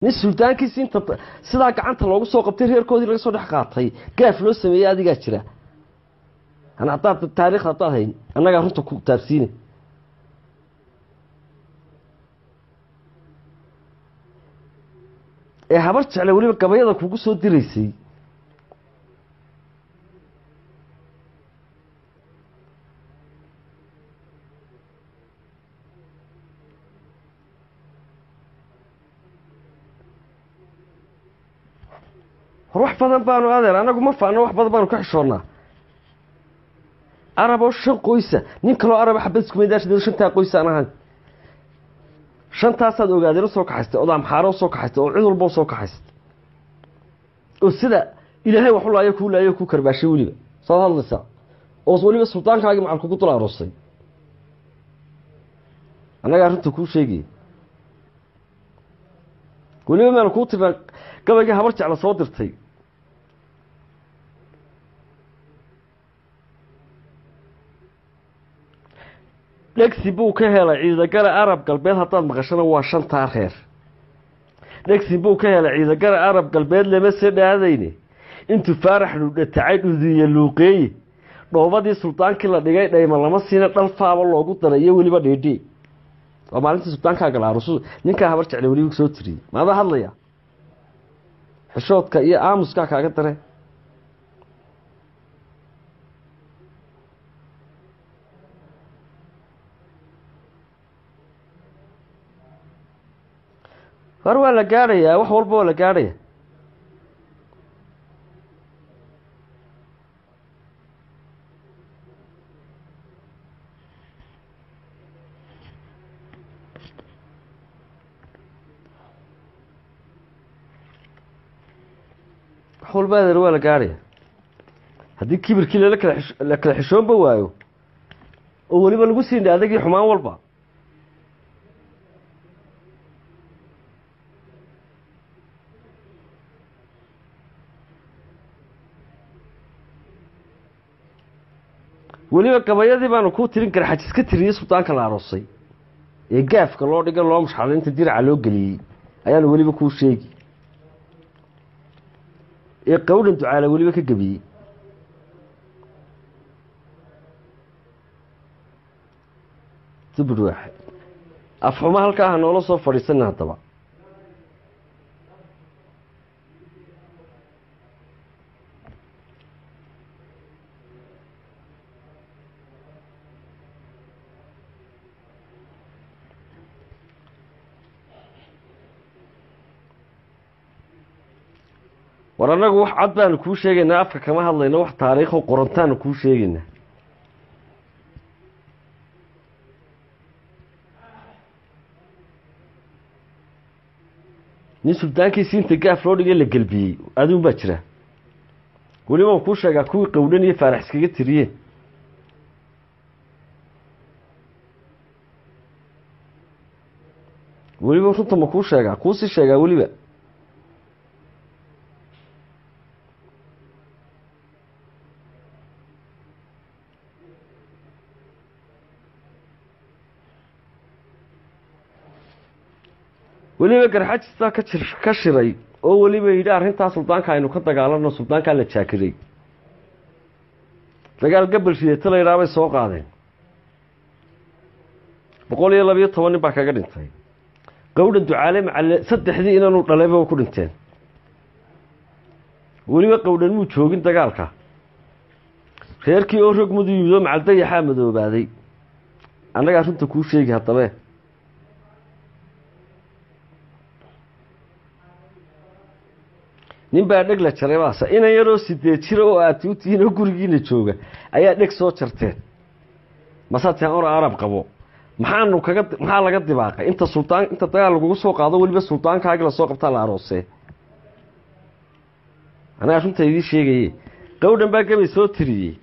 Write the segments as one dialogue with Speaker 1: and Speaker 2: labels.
Speaker 1: nin suldaankiisi inta sidaa gacanta loogu soo qabtay reerkoodii laga soo dhex qaatay gaaf loo sameeyey adigaa jira an haddaad taariikh haddaad hayn annagaa runta ku taabsiina ee habar jecle weliba gabayada kugu soo diraysay hor wax badan baanu adeer anagu ma faano wax badan baanu ka xishoonnaa arab oo shan qoysa nin kaloo araba xabad iskumaydaasha shantaa qoysa aan ahayn shantaasaad ogaadeen usoo kaxaystay ood amxaaro usoo kaxaystay oo cid walba usoo kaxaystay oo sida ilaahay wax u laayo kuu laayo kuu karbaashay weliba saad hadlaysaa oo weliba suldaankaagii macal kugu dul aroosay annagaa arrinta kuu sheegaya weliba maanu kuu tirnaa gabaygii habar jecla soo dirtay dhegsi buu ka helay ciidagale arab galbeed haddaad maqashana waa shantaa reer dhegsi buu ka helay ciidagale arab galbeed lama se dhaadayne intuu faarax dhudhatacay dhudiye luuqeeye dhoobadii suldaankii la dhigay dhayma lama siina dhalfaaba loogu daray iyo weliba dheedhee waa maalintii suldaankaa galaarusu ninkaa habar jecle weliba soo tiriyey maadaa hadlaya xishoodka iyo aamuskaa kaaga dare hor waa la gaadhayaa wax walba waa la gaadhaya wax walba adeer waa la gaadhaya haddii kibirkii lala kala xish- la kala xishoonba waayo oo weliba lagu siin adagii xumaan walba weliba gabayadii baanu kuu tirin kara xajis ka tiriyey suldaanka la aroosay ee gaafka loo dhiga loo mushxalay inta diraca loo geliyey ayaanu weliba kuu sheegi ee qawdhan ducaala weliba ka gebiyey dubur waaxid afxuma halkaa ha noola soo fadhiisana haddaba war annagu wax cad baanu kuu sheegaynaa afka kama hadlayno wax taariikho qorantaanu kuu sheegaynaa nin suldaankiisi inta gaaf loo dhigay la gelbiyey adiun baa jira weliba waan kuu sheegaa kuwii qowdhan iyo faarax iskaga tiriyeen weliba runta ma kuu sheegaa kuusii sheegaa weliba weliba garxajistaa ka jir ka shiray oo weliba yidhi arrintaa suldaanka aynu ka dagaalano suldaankaa la jaakiray dagaal gabal shideeto la yidhaha bay soo qaadeen boqol iyo labiyo toban nin baa kaga dhintay qowdhan ducaale macalle saddexdii inanu dhalayba ku dhinteen weliba qowdhan muu joogin dagaalka reerkii oo rog madu yimid oo macaldayaxaa madoobaaday annagaa runta kuu sheegi haddabe nin baa dheg la jaray baase inan yaroo sideed jira oo aad u tihiin oo gurigiina jooga ayaa dheg soo jarteen masaatian or arab qabo maxaanu kaga maxaa laga dibaaqay inta suldaan inta dagaal lagugu soo qaado weliba suldaankaagi lasoo qabtaa la aroosee anagaa runta idii sheegaye qowdhan baa gabay soo tiriyey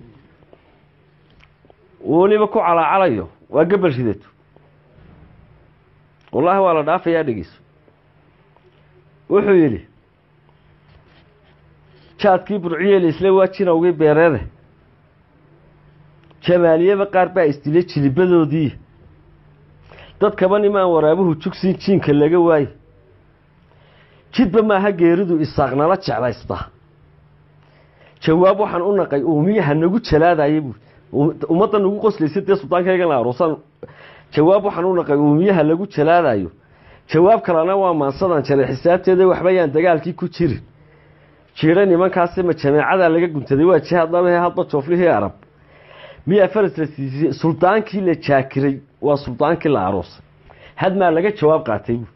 Speaker 1: weliba ku calaacalayo waa gabal ridato wallaahi waa la dhaafayaa dhegeyso wuxuu yidhi jaadkii burciyeel isla waa jinawgii beereede jamaaliyaba qaar baa isdilay jilibadoodii dad kaba nimaan waraabuhu jugsin jiinka laga waaye jidba maaha geeridu isaaqnala jeclaysta jawaab waxaan u naqay uumiyaha nagu jalaadaya buui ummadda nagu qoslaysa dee sultaankaygan la aroosaan jawaab waxaan u naqay uumiyaha lagu jalaadayo jawaab kalena waa maansadan jaray xisaabteeda waxba yaan dagaalkii ku jirin jiiro nimankaasi ma jameecadaa laga guntaday waa jihaad dhabahe hadba jooflihii arab miyaa faras la siisiyey suldaankii la jaakiray waa suldaankii la aroosay hadmaa laga jawaab qaatay buui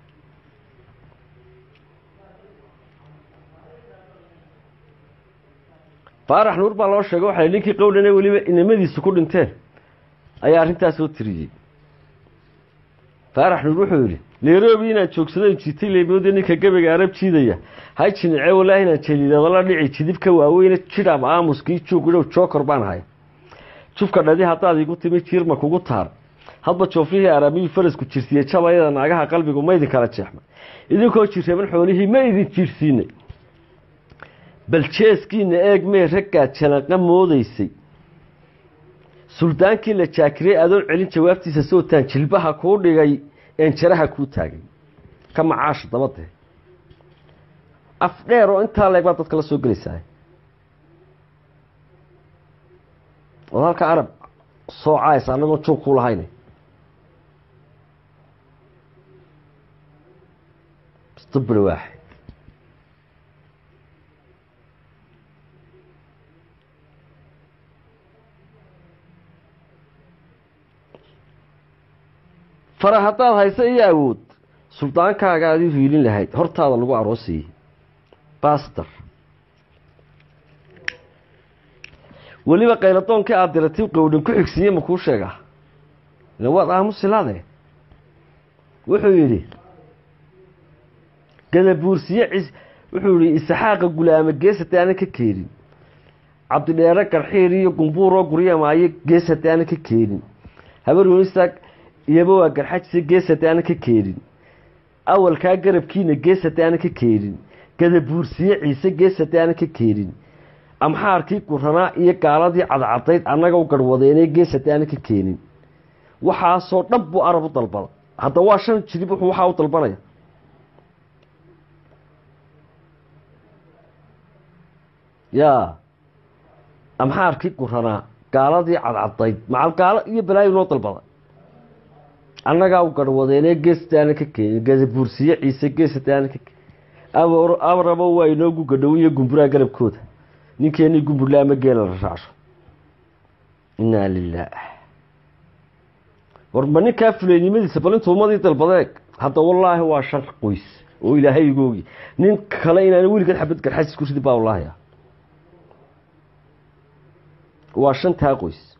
Speaker 1: faarax nuur baa loo sheegay waxay ninkii qowlana weliba inamadiisu ku dhinteen ayaa arrintaas soo tiriyey faarax nuur wuxuu yidhi nairobi inaan joogsado jiitay leebooda ninka gabayga arab jiidaya hay jinice walaahi inaan jaliidadala dhici jidibka waaweyne jidhab aamuskii joogdhow jookor baan ahay jufka dhadi haddaad igu timi jiirma kugu taar hadba jooflihii araabiyuu farasku jirsiiyey jabayada naagaha qalbigu ma idin kala jeexmay idinkoo jirraban xoolihii ma idin jiirsiinay bal jeeskiina eeg mee raggaad jalaqa moodaysay suldaankii la jaakirey adoon celin jawaabtiisa sootaan jilbaha kuu dhigay een jaraha kuu taagay ka macaasha dabadee af dheer oo intaa leeg baad dadka la soo gelaysaa ood halka arab soo caaysa annagoon joog ku lahayn stubri waaxid fara haddaad hayso iyo awood suldaankaaga aad u hiilin lahayd hortaada lagu aroosayey bastor weliba qayladoonkii aada diratay qowdhan ku xigsiiye ma kuu sheegaa ila waad aamusilaade wuxuu yidhi gadabuursiye cis wuxuu yihi isaxaaqa gulaamo geesate aana ka keenin cabdidheere garxiir iyo gumbuuroo guryamaayo geesate aana ka keenin habar wenistaag iyaba waa garxajise geesate aana ka keenin awalkaa garabkiina geesate aana ka keenin gadabuursiye ciise geesate aana ka keenin amxaarkii guranaa iyo gaaladii cadcadayd annaga u garhwadeenee geesate aana ka keenin waxaasoo dhan buu arab u dalbada hadda waa shan jilib wuxuu waxaa u dalbanaya yaa amxaarkii guranaa gaaladii cadcadayd macal gaalo iyo balaayo noo dalbada annagaa u garhwadeenee geesataana ka keenin gadabuursiye ciise geesataana ka keenin abrabo waa inoogu gadhow iyo gumburaa garabkooda ninkeenii gumburla ama geela la raacsho innaa lilaah warba ninkaa fuleynimadiisa bal intuu umadii dalbadeeg hadda wallaahi waa shan qoys oo ilaahay igu ogi nin kale inaan weligeed xabad garxasis ku ridi baa wallaahi ah waa shantaa qoys